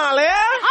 ale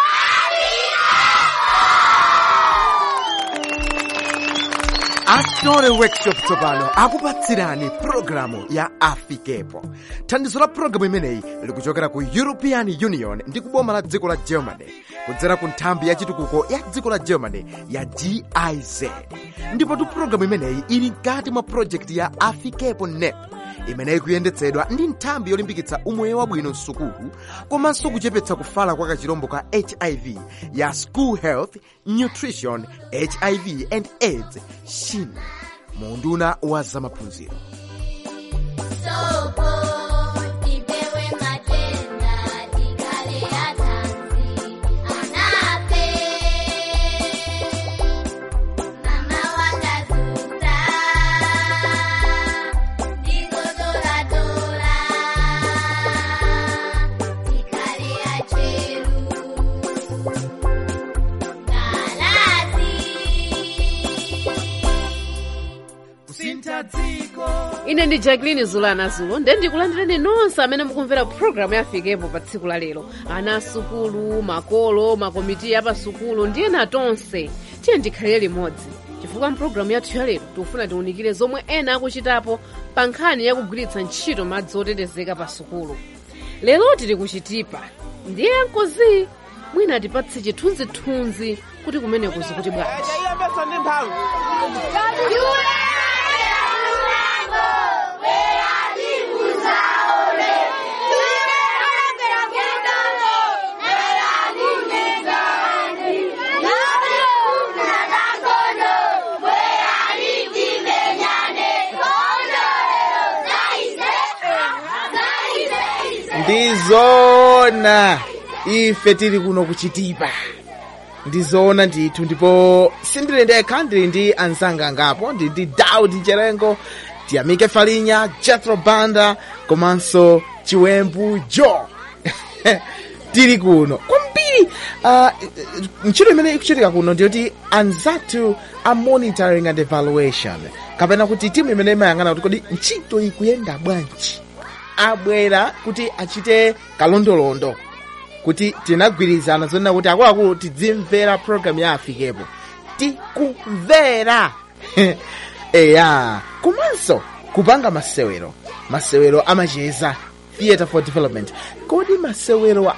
astore workshop tsopano akupatsirani pulogalamu ya afikepo thandizo la pulogalamu imeneyi likuchokera ku european union ndi kuboma la dziko la germany kudzera ku nthambi ya chitukuko ya dziko la germany ya giz ndipotu pulogalamu imeneyi ili mkati mwa projekti ya afikepo nep imeneyi kuyendetsedwa ndi nthambi yolimbikitsa umoyo wabwino msukulu komanso kuchepetsa kufala kwa kachirombo ka hiv ya school health nutrition hiv and aids shin munduna wa zamaphunziro Sopo, tipewe matenda, tikale atanzi, anape. Mama wakazuza, ndizodoradora, tikale acheru. Galazi. ine ndi jacqueline zulana zulo nde ndikulandireni nonse amene mukumvera pulogalamu yafikepo pa tsiku la lero ana asukulu makolo makomiti apasukulu ndi ena tonse tiye ndikhalire limodzi chifukwa mpulogalamu yathu ya lero tikufuna tiwunikire zomwe ena akuchitapo pa nkhani yakugwiritsa ntchito madzi otetezeka pa sukulu lero tili kuchitipa ndiye nkozi mwina atipatse chithunzithunzi kuti kumene kuzi kuti bwanji chayiyambesa ndi mphamvu ndizona ife tili kuno kuchitipa ndizoona ndithu ndipo sindili ndekha ndili ndi anzanga angapo ndili ndi daudi cherengo tiyamike falinya jethro banda komanso chiwembu jo tili kuno kwambiri uh, ntchito imene ikuchitika kuno ndiyoti anzathu a monitoring and evaluation kapena kuti timu imene imayang'ana kuti kodi ntchito ikuyenda bwanji abwera kuti achite kalondolondo kuti tinagwirizana zonena kuti akuluakulu tidzimvera programu ya afikepo tikumvera eya komanso kupanga masewero masewero amacheza theatre for development kodi masewero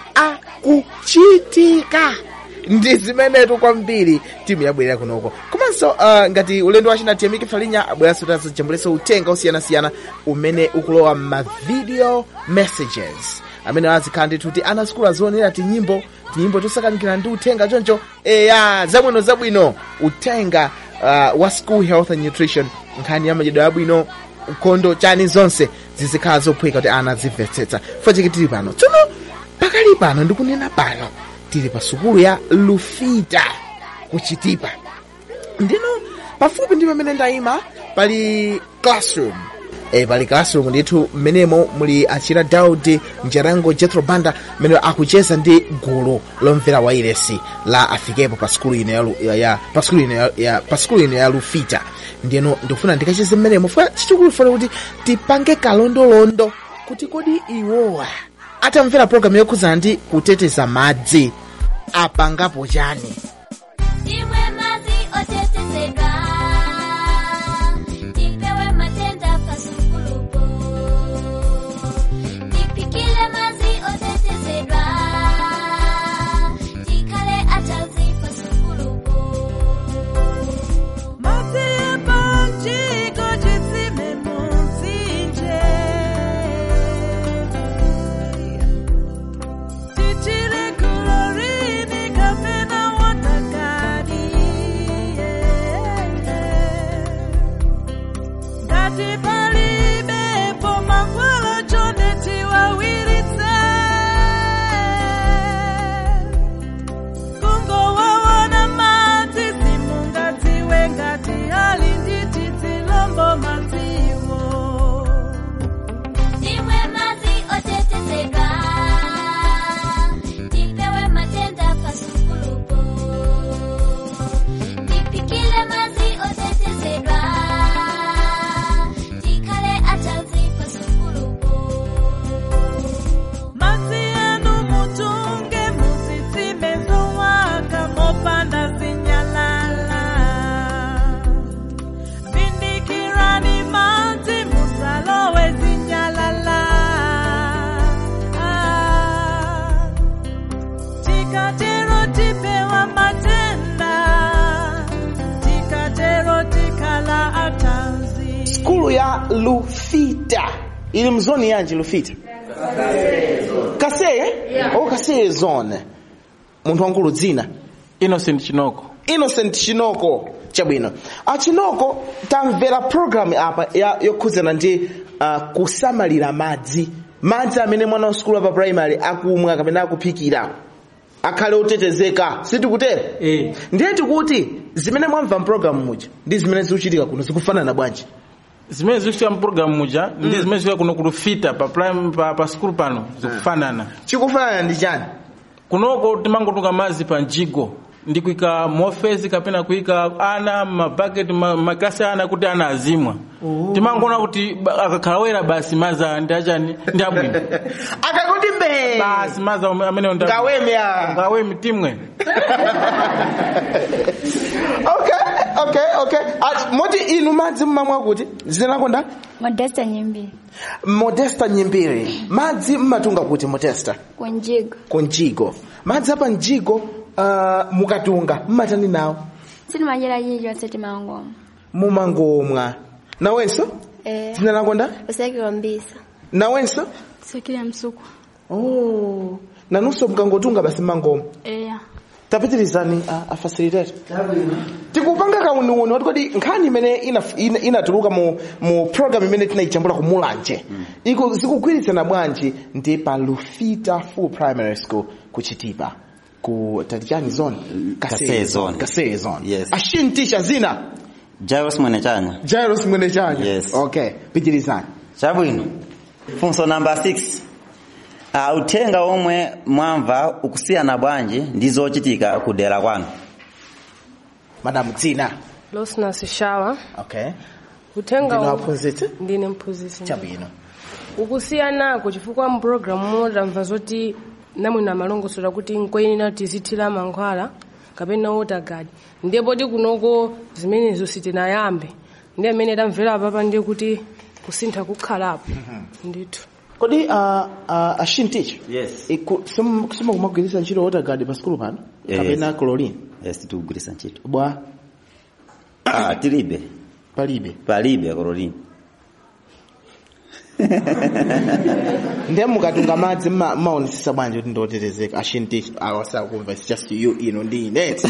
akuchitika ndi zimenetu kwambiri timu yabwerera kunoko komanso uh, ngati ulendo wachina tiyamike falinya abweranso tazo chambuleso uthenga osiyanasiyana umene ukulowa m'mavideo messages amene azikhala ndithu kuti ana sukulu azionera tinyimbo tinyimbo tosakanikira ndi uthenga choncho eya zabwino zabwino uthenga uh, wa school health and nutrition nkhani ya madyedwe abwino ukhondo chani zonse zizikhala zophweka kuti ana azimvetsetsa fachike tili pano tsono pakali pano ndikunena pano tili pa sukulu ya lufita kuchitipa ndino pafupi ndi pamene ndayima pali classroom e, pali classroom ndithu mmenemo muli achira daudi njerango jethro banda mmene akucheza ndi gulu lomvera wailesi la afikepo pa sukulu ino ya, Lu- ya, ya pa sukulu ino ya, ya pa sukulu ino ya lufita ndiyeno ndikufuna ndikacheze mmenemo fuka chichikulu funa kuti tipange kalondolondo kuti kodi iwowa atamvera programu yokhuzana ndi kuteteza madzi apangapo chani Timwe mazi otetezeka, tipewe matenda pasukulupo. Tipikile mazi otetezeka, tikale atanzi pasukulupo. Tichile kolorini kapena wata ya lufita ili mzoni yanji lufita kaseye oh kaseye zone munthu wankulu dzina innocent chinoko innocent chinoko chabwino achinoko tamvera program apa ya yokhudzana ndi uh, kusamalira madzi madzi amene mwana wa sukulu apa primary akumwa kapena akuphikira akhale otetezeka sitikutera Eh. ndiye tikuti zimene mwamva mpulogalamu muja ndi zimene zikuchitika kuno zikufanana bwanji zimene zikuchitika mpulogalamu muja ndi zimene zikuchitika kuno kulufita pa prime pa, pa skulu pano zikufanana chikufanana ndi chani kunoko timangotunga madzi pa njigo ndi kuyika mofesi kapena kuyika ana mabaketi ma- makilasi ana kuti ana azimwa timangoona kuti ba- akakhala wera basi madzi aya ndi achani ndi abwino akakuti mbee basi madzi ame- amenewo ndi abwino. ngawemya ngawemi timwe okay okay okay Ati, moti inu madzi mmamwa kuti zina lako ndani modesta nyimbiri modesta nyimbiri madzi mmatunga kuti modesta kunjigo kunjigo madzi apa njigo uh, mukatunga mmatani nawo sitimachita chilichonse timangoma mumangomwa nawenso eh zina lako nda usakira mbisa nawenso usakira msuku oh. nanunso mkangotunga basi mmangoma eya tapitirizani uh, a facilitator tikupanga kauniuni wati kodi nkhani imene inaf- ina- inatuluka mu, mu program imene tinayichambula ku mulanje iko zikugwirizana bwanji ndi pa lufita full primary school ku chitipa ku tatichani zone Kaseye zone. kaseye zone Yes. ashintisha zina Jairus Mwenechanya. jairos mwene chanya Yes. okay pitirizani Chabwino. Funso namba 6. Uh, uthenga omwe mwamva ukusiyana bwanji ndi zochitika kudera kwanu. madamu dzina Losnas Shawa okay uthenga ndino u- aphunzitsi ndine mphunzitsi chabwino ukusiyanako chifukwa mpulogalamu motamva zoti namwina malongosola kuti nkoyenera tizithira mankhwala kapena wotagadi ndiye poti kunoko zimenezo sitinayambe ndiye amene tamvera papa ndiye kuti kusintha kukhalapo ndithu kodi uh, uh, ashinticha Yes. simakumagwiritsa ntchito wotagadi pa sikulu pano Yes. kapena chlorine Yes, tikugwiritsa ntchito. bwa Ah, tilibe. palibe Palibe kololini. ndiye mukatunga madzi mma- mmaonesesa bwanji kuti ndotetezeka ashinticha awasakumva it's just you ino ndi ineti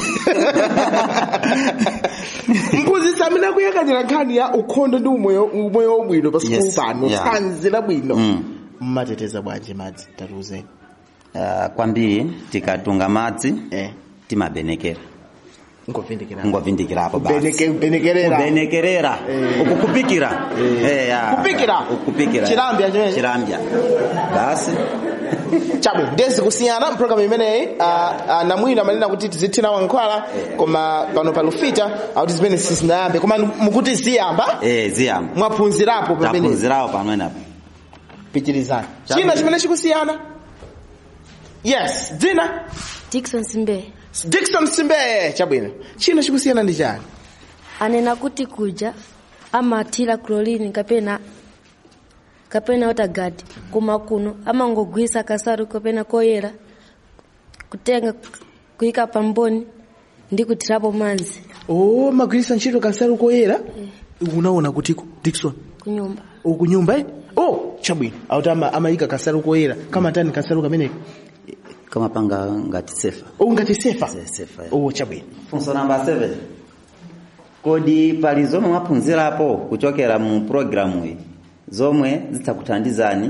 mphunzitsi amene akuyang'anira nkhani ya ukhondo ndi umoyo umoyo wabwino pa sikulu Yes. pano Yeah. thanzi labwino Mm. mmateteza bwanji madzi tatiuzeni Uh, kwambiri tikatunga madzi eh timabenekera. ngovindikira Ngovindikirapo basi. Beneke- benekerera kubenekerera uku kupikira Eh, ya. Kupikira? kupikira Chilambya chimene? chilambya basi chabwe ndezi kusiyana mpulogalamu imeneyi ah, ah, namwina manena kuti tizithira mankhwala koma pano pa lufita akuti zimene sizinayambe koma mukuti ziyamba eh ziyamba mwaphunzirapo pamene taphunzirawo pamwenapo pichirizani Chabwe. china chimene chikusiyana yes dzina Dickson Simbe dikson simbe chabwino china chikusiyana ndi chani anena kuti kuja amathira chlorine kapena kapena otagadi koma kuno amangogwisa kasaru kapena koyera kutenga kuyika pamboni ndi kuthirapo madzi oh magwirisa ntchito kasaru koyera unaona kutiko dikson kunyumba ukunyumba eh? oh chabwino auti ama- amayika kasaru koyera kamatani kasaru kameneko kamapanga ngati sefa oh ngati sefa Se- sefa, yeah. oh chabwino funso namba 7 kodi pali zomwe mwaphunzirapo kuchokera mu programu iyi zomwe zidzakuthandizani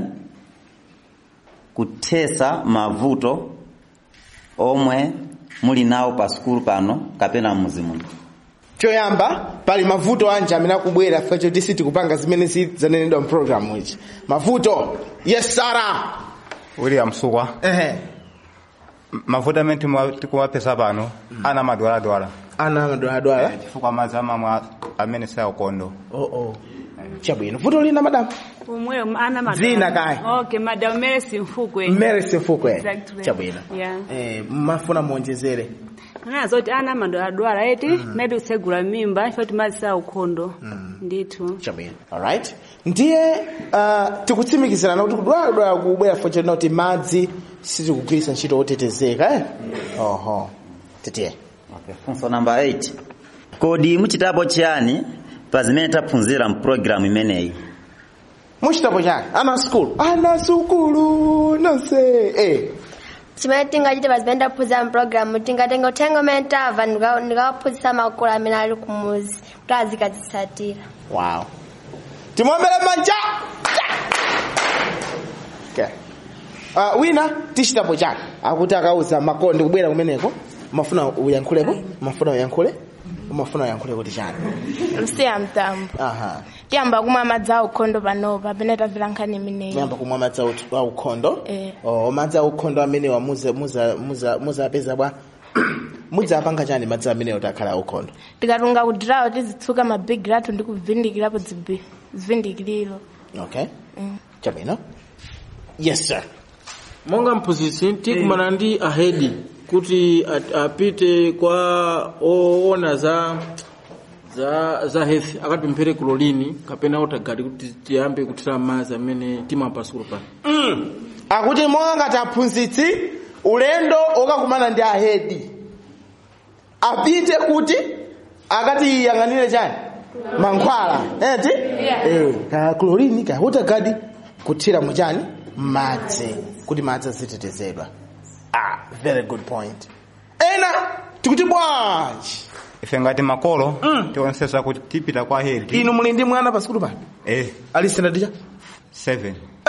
kuthesa mavuto omwe muli nawo pa sukulu pano kapena mmuzi muno choyamba pali mavuto anje amene akubwera facho tisi tikupanga zimene zanenedwa mu program ichi mavuto yes sara william sukwa ehe mavuto amene timu- tikuwapeza pano ana madwaladwala ana madwaladwala chifukwa madzi amamwa amene sayakondo oh oh chabwino vuto lina madamu umweyo ana madam Dzina kaya. okay madam Mercy Mfukwe mmere simfukwe Exactly. chabwino Yeah. eh mafuna muonjezere ana zoti ana madwaladwala eti maybe kusegula mimba ifoti madzi sa ukhondo ndithu chabwino alright ndiye uh, tikutsimikizirana kuti kudwaladwala kubwera facho linoti madzi sitikugwiritsa ntchito otetezeka eh oho titiye okay. funso namba 8 kodi muchitapo chiyani pa zimene taphunzira mpulogalamu imeneyi muchitapo chake ana sukulu ana sukulu nonse eh. chimene tingachite pazimene taphunzira mpulogalamu tingatenga uthenga umene tamva ndika- ndikawaphunzitsa makolo amene ali kumuzi kuti azikazitsatira wow timombere manja okay. uh, wina tichitapo chake akuti akauza makolo ndikubwera kumeneko mafuna uyankhulepo mafuna uyankhule umafuna uyankhule kuti chani msiya mtambo aha tiyamba kumwa madzi a ukhondo panopa pene tamvera nkhani imeneyi muyamba kumwa madzi au- aukhondo Eh. oh, madzi aukhondo amenewa muza- muza- muza- muzapeza bwa mudzapanga chani madzi amenewo takhala aukhondo tikatunga kudirawo tizitsuka mabhigi lathu ndi kuvindikirapo zibi- zivindikiriro okay chabwino yes sir monga mphunzitsi tikumana ndi ahedi kuti at- apite kwa oona za za za health akatipemphere kulolini kapena otagadi kuti tiyambe kuthira madzi amene timampa sukulu pano mm. akuti monga taphunzitsi ulendo okakumana ndi ahedi apite kuti akatiyang'anire chani mankhwala eti eh, ka klorini ka utagadi kuthira muchani madzi kuti madzi azitetezedwa ah very good point ena tikuti bwanji ife ngati makolo tionsesa kuti tipita kwa hedi inu muli ndi mwana pa sukulu pano eh ali standard cha 7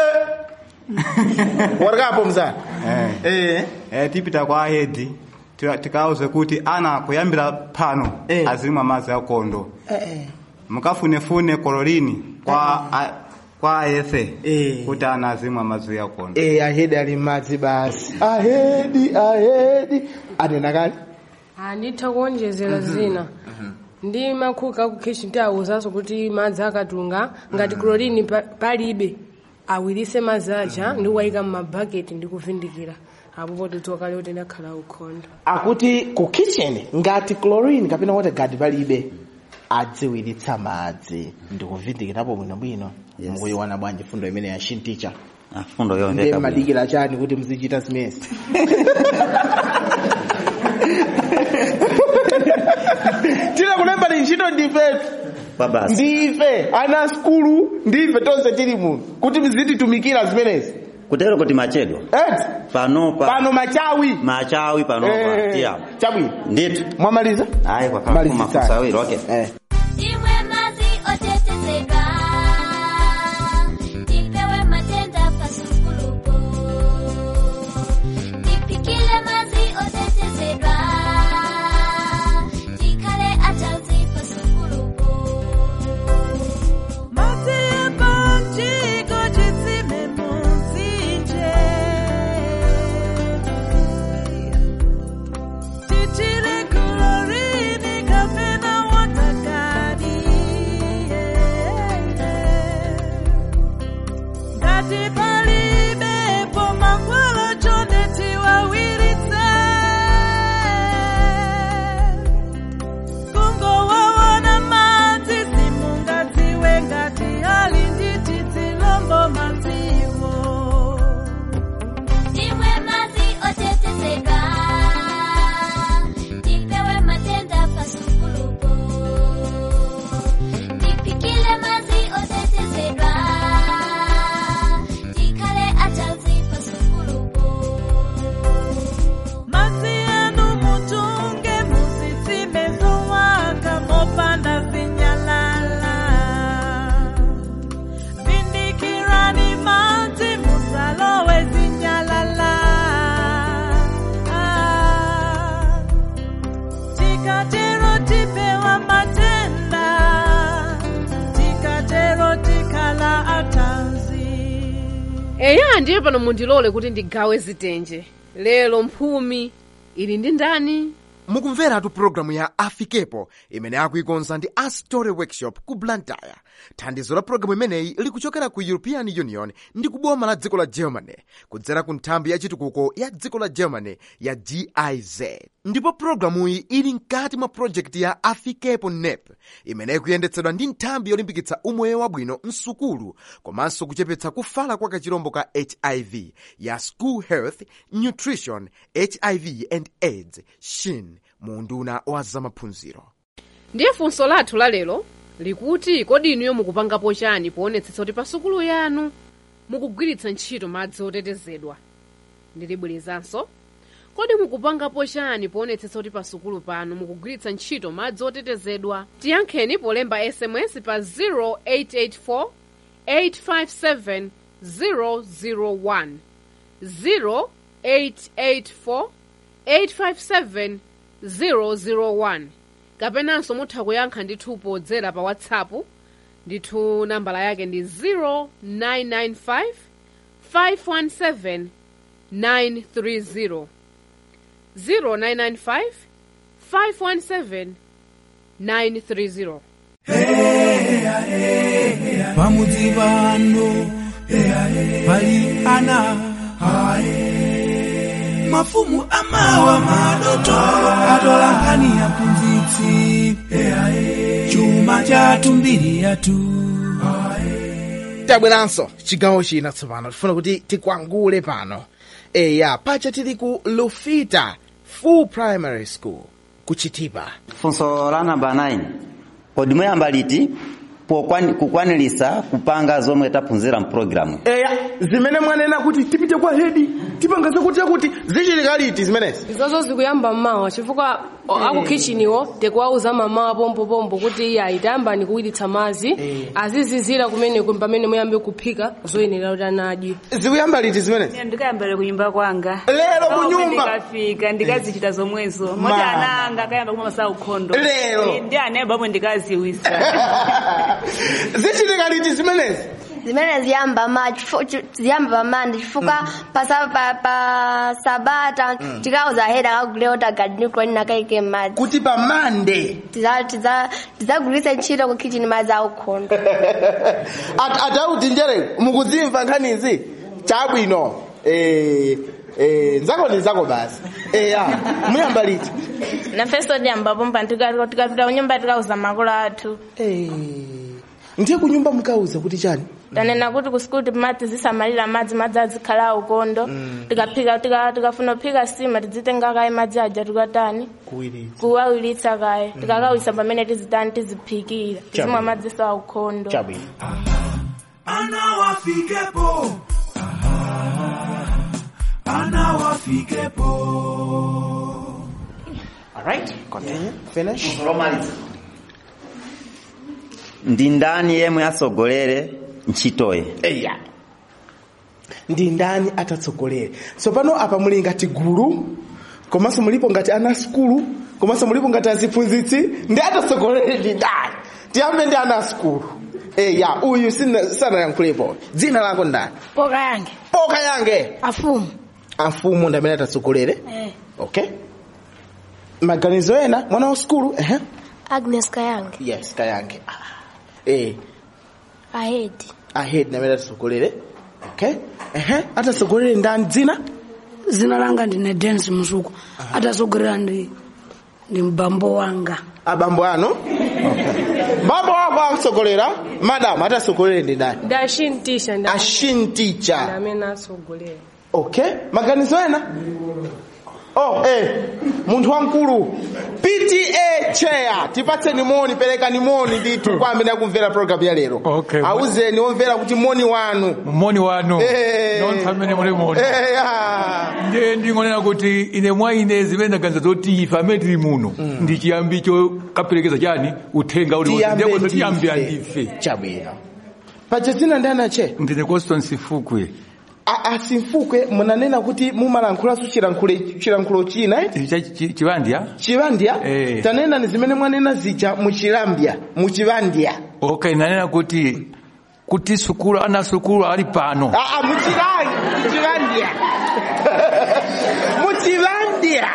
warikapo mzana eh eh tipita kwa hedi tika- tikauze kuti ana kuyambira pano azimwa madzi akondo mukafunefune kololini kwa a, kwa ayefe kuti ana azimwa madzi akondo eh ahedi ali madzi basi ahedi ahedi anena kale anditha kuonjezera zina ndi makhuka akukheshi ndi awuzanso kuti madzi akatunga ngati klorini pa- palibe awirise madzi aja ndi kuwayika m'mabhaketi ndi kuvindikira apopo tidzoka lero tinakhala ukhondo akuti ku kitchen ngati chlorine kapena waterguard palibe adziwiritsa madzi ndikuvindikirapo bwinobwino mukuyiwana bwanji fundo imene ya shinticha fundo ndiye yomveka bwino. madikira chani kuti muzichita zimezi tila kulemba ni ntchito ndifetu kwa basi ndife ana skulu ndife tonse tili muno kuti mzititumikira zimenezi kutero kuti machedwa eti panopa pano machawi machawi panopa Eh, tiya chabwino nditu mwamaliza ayi kwa Malizitsani. mafunso awiri okay Imwe mazi otetezedwa tipewe matenda pasukulupo tipikile mazi otetezedwa tikale atanzi pasukulupo Imwe mazi otetezedwa tipewe matenda pasukulupo tipikile mazi otetezedwa tikale atanzi pasukulupo Mazi yanu mutunge musisime zowaka mopanda zinyalala vindikirani mazi musalowe zinyalala Ah, tikatero tipewa matenda tikatero tikala atanzi eya ndiye pano mundilole kuti ndigawe zitenje lero mphumi ili ndi ndani mukumveratu pulogalamu ya afikepo imene akuikonza ndi astory workshop ku blantyre thandizo la pulogalamu imeneyi likuchokera ku european union ndi kuboma la dziko la germany kudzera ku nthambi ya chitukuko ya dziko la germany ya giz ndipo pulogalamuyi ili mkati mwa projekti ya afikepo nep imene ikuyendetsedwa ndi nthambi yolimbikitsa umoyo wabwino msukulu komanso kuchepetsa kufala kwa kachirombo ka hiv ya school health nutrition hiv and aids shin mu unduna wa zamaphunziro ndiye funso lathu la lero likuti kodi inuyo mukupangapo chani poonetsetsa kuti pa sukulu yanu mukugwiritsa ntchito madzi otetezedwa ndilibwerezanso kodi mukupangapo chani poonetsetsa kuti pa sukulu panu mukugwiritsa ntchito madzi otetezedwa tiyankheni polemba sms pa 0884 857 001 0884 857 001 kapenanso mutha kuyankha ndithu podzera pa whatsapp ndithu nambala yake ndi 0995 517 930 0995 517 930 pamudzi pano pali ana mafumu amawa madoto atola nkhani ya mphunzitsi chuma chathu mbiri yathu tabweranso chigawo china tsopano tifuna kuti tikwangule pano eya pacha tili ku lufita full primary school kuchitipa funso la namba 9 kodi muyamba liti pokwani- kukwanilisa kupanga zomwe taphunzira mpulogalamu eya zimene mwanena kuti tipite kwa hedi tipanga zakuti kuti zichitika liti zimenezi izozo zikuyamba mmawa chifukwa o- aku kitcheniwo tikuwauza mamawa pompopompo kuti iye ayitayambani kuwiritsa madzi azizizira kumeneko pamene muyambe kuphika zoyenera kuti anadye zikuyamba liti zimenezi ndikayambira kunyumba kwanga Lero Pamwe kunyumba? ndikafika ndikazichita zomwezo moti Mama. ana anga akayamba kumwa masaa ukhondo Lero. ndi aneba omwe ndikaziwisa zichitika liti zimenezi zimene ziyamba ma chifu- chi- ziyamba pamandi chifukwa pasa- pa pa sabata Mm. tikauza heda akagule otagadi kulani nakaike madzi kuti pa mande tidzagulitse ntchito ku kitchen madzi aukhondo atauti njere mukuzimva nkhanizi chabwino eh, eh, nzako ndi nzako basi eya muyamba liti nafeso tiyambapo mpa tikapita kunyumba tikauza makolo athu ndiye kunyumba mukauza kuti chani tanena kuti ku skulu madzi zisamalira madzi madzi azikhala aukondo tikaphika tika- tikafuna kuphika sima tidzitenga kaye madzi aja tikatani kuwiritsa kuwawilitsa kaye tikakawisa pamene tizitani tiziphikira tizimwa madzi sa aukhondo chabwino ana wafikepo Aha. ana wafikepo alright continue finish ndi ndani yemwe atsogolere ntchitoyi eya ndi ndani atatsogolere so pano apa muli ngati gulu komanso mulipo ngati ana skulu komanso mulipo ngati aziphunzitsi ndi atatsogolere ndi ndani tiyambe ndi ana skulu eya uyu sina- sanayankhulepo dzina lako ndani poka yange poka yange afumu amfumu ndi amene atatsogolere okay maganizo ena mwana wa skulu ehe agnes kayange yes kayange Ah. eh ahedi ahead ndi amene atatsogolere okay ehe atatsogolere ndani dzina zina langa ndine densi musuku atatsogolera ndi ndi mbambo wanga abambo anu bambo wako akutsogolera madam atatsogolere ndi ndani ndi ashintisha ndi ashinticha amene atsogolera okay maganizo ena oh eh munthu wamkulu pta chair tipatseni moni perekani moni ndithu kwa amene akumvera program ya lero Okay. auzeni omvera kuti moni wanu moni wanu Eh. nonthu amene muli moni Eh, ya. ndiye ndingonena kuti ine mwa ine zimene ndaganiza zoti ife amene tili muno ndi chiyambi chokaperekeza chani uthenga uli Tiyambe ndiye tiyambe ndife. andife chabwino paja dzina ndani ache ndine constance fukwe A- asimfukwe munanena kuti mumalankhulaso chilankhulo chilankhulo china eh? chivandya chivandya Eh. tanena ni zimene mwanena zija muchilambya muchivandya okay nanena kuti kuti sukulu ana sukulu ali pano aa muchilangi muchivandya muchivandya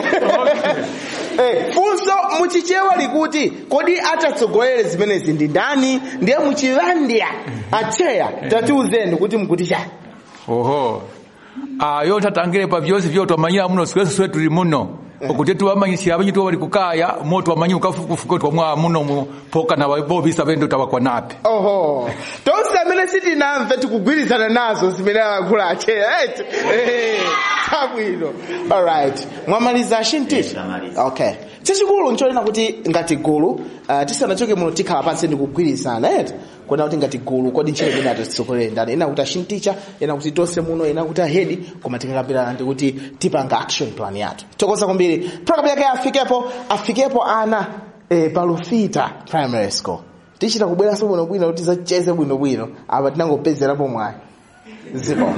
Eh, funso muchichewa likuti kodi atatsogolere zimenezi ndi ndani ndiye muchivandya acheya tatiuzeni kuti mukuti chani oho ayo tatangire pa vyonse vyo twamanyira muno sikwese swe tuli muno okuti tuwamanyisira abanyi tuwa bali kukaya mo twamanyi ukafukufuka twamwa muno mu poka na bobisa bendo tabakwa nape oho tonse amene sitinamve tikugwirizana nazo zimene alankhula acheya eti Eh, chabwino alright mwamaliza shinticha okay chachikulu nchonena kuti ngati gulu uh, tisanachoke muno tikhala pansi ndi kugwirizana eti kuona kuti ngati gulu kodi ntchito imene atitsogolere ndani ena kuti ashinticha ena kuti tonse muno ena kuti ahedi koma tikakambirana ndi kuti tipanga action plan yathu tokoza kwambiri program yake afikepo afikepo ana eh, palufita primary school tichita kubweranso bwinobwino kuti tizaceze bwinobwino apa tinangopezerapo mwayi zipo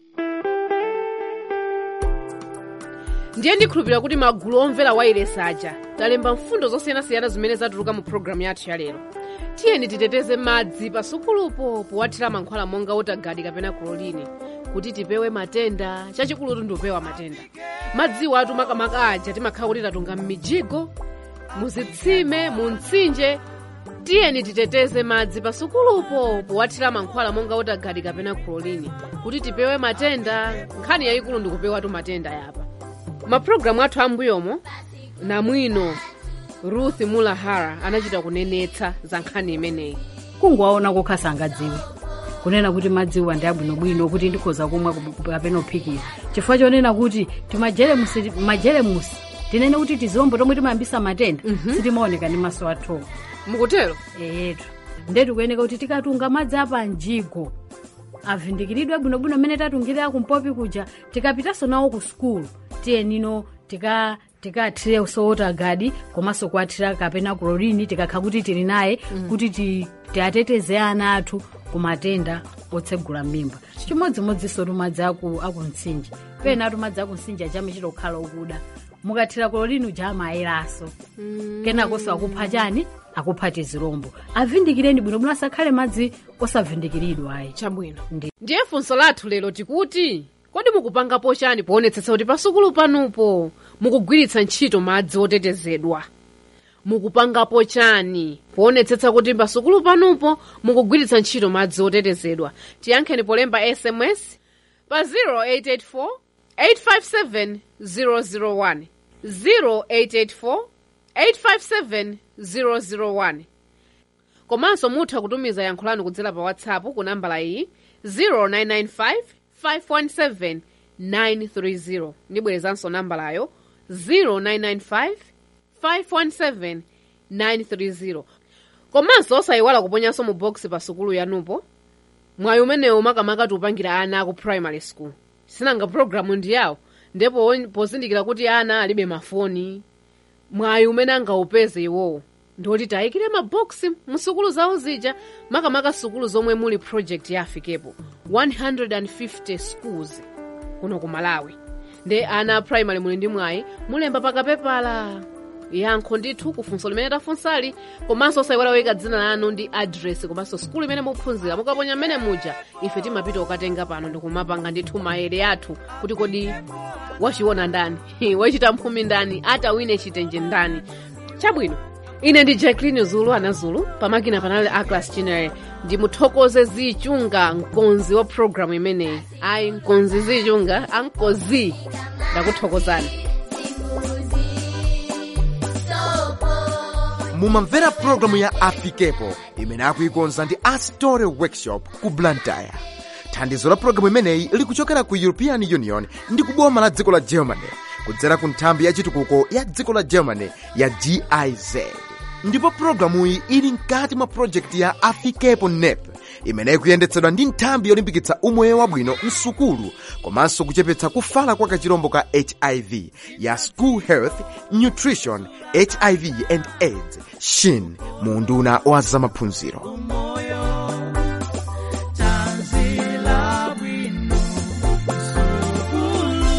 ndiye ndikhulupirira kuti magulu omvera wailesi aja talemba mfundo zosiyanasiyana zimene zatuluka mu programu yathu ya lero tiyeni titeteze madzi pasukulupo powathira mankhwala monga wotagadi kapena klorini kuti tipewe matenda chachikulutu ndiopewa matenda madziwo atu makamaka aja timakhala kuti tatunga m'mijigo muzitsime mu mtsinje tiyeni titeteze madzi pasukulupo powathira mankhwala monga wotagadi kapena klorini kuti tipewe matenda nkhani yayikulu ndikupewatu matenda yapa mapulogalamu athu ambuyomo namwino ruth mulahara anachita kunenetsa za nkhani imeneyi kungowaona kokhasa angadziwe kunena kuti madziwa ndi abwinobwino kuti ndikhoza kumwa kup- kapena kuphikira chifukwa chonena kuti timajelemusi majelemusi tinene kuti tizombo tomwe timayambisa matenda sitimaoneka ndi maso athu mukutero eyetu ndetu kuyeneka kuti tikatunga madzi apa mjigo avindikiridwe bwinobwino mmene tatungirira kumpopi kuja tikapitanso nawo ku sukulu tiyenino tika tikathire sowota gadi komanso kuathira kapena klorini tikakha kuti tili naye kuti ti- tiateteze ana athu ku matenda otsegula mimba chimodzimodzinso tumadzi aku aku mtsinje pena atu madzi aku mtsinje achame kukhala okuda mukathira klorini uja amayeraso kenakonso akupha chani akupha tizirombo avindikireni bwinobwino asakhale madzi osavindikiridwa ayi chabwino ndiye funso lathu lero tikuti kodi mukupangapo chani poonetsetsa kuti pasukulu panupo mukugwiritsa ntchito madzi otetezedwa mukupangapo chani poonetsetsa kuti pasukulu panupo mukugwiritsa ntchito madzi otetezedwa tiyankheni polemba sms pa 0884 857 001 0884 857 001 komanso mutha kutumiza yankho lanu kudzera pa whatsapp ku nambala iyi 0995 517 930 ndibwerezanso nambalayo 0995 517 930 komanso osayiwala kuponyanso mu box pa sukulu yanupo mwayi umenewu makamaka tiupangira ana aku primary school sinanga programu ndi yawo ndipo pozindikira kuti ana alibe mafoni mwayi umene angaupeze iwowo ndoti tayikire maboksi musukulu zawo zija makamaka sukulu zomwe muli project ya afikepo 150 schools kuno ku malawi nde ana a primary muli ndi mwayi mulemba pakapepala yankho ndithu kufunso limene tafunsali komanso osayiwala kuyika dzina lanu ndi address komanso sukulu imene muphunzira mukaponya mmene muja ife timapita kukatenga pano ndikumapanga ndithu maere athu kuti kodi wachiona ndani wachita mphumi ndani atawine chitenje ndani chabwino ine ndi jacklin zulu ana zulu pamakina panali aclas chinere ndimuthokoze zichunga mkonzi wa programu imeneyi ayi mkonzi zichunga ankozi ndakuthokozani mumamvera pulogalamu ya afikepo imene akuikonza ndi astore workshop ku blantyre thandizo la pulogalamu imeneyi likuchokera ku european union ndi kuboma la dziko la germany kudzera ku nthambi ya chitukuko ya dziko la germany ya giz ndipo pulogalamuyi ili mkati mwa projekti ya afikepo nep imene ikuyendetsedwa ndi nthambi yolimbikitsa umoyo wabwino msukulu komanso kuchepetsa kufala kwa kachirombo ka hiv ya school health nutrition hiv and aids shin mu unduna wa zamaphunziro tanzila bwino sukulu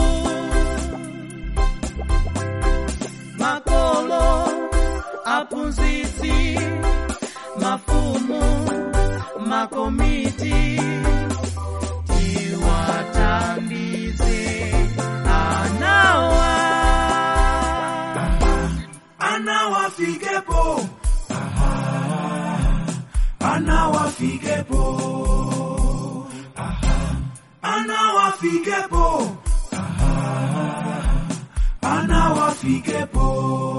makolo aphunzitsi mafumu makomiti tiwathandize anawa ana wafikepo Aha, ana wafikepo Aha, ana wafikepo Aha, ana wafikepo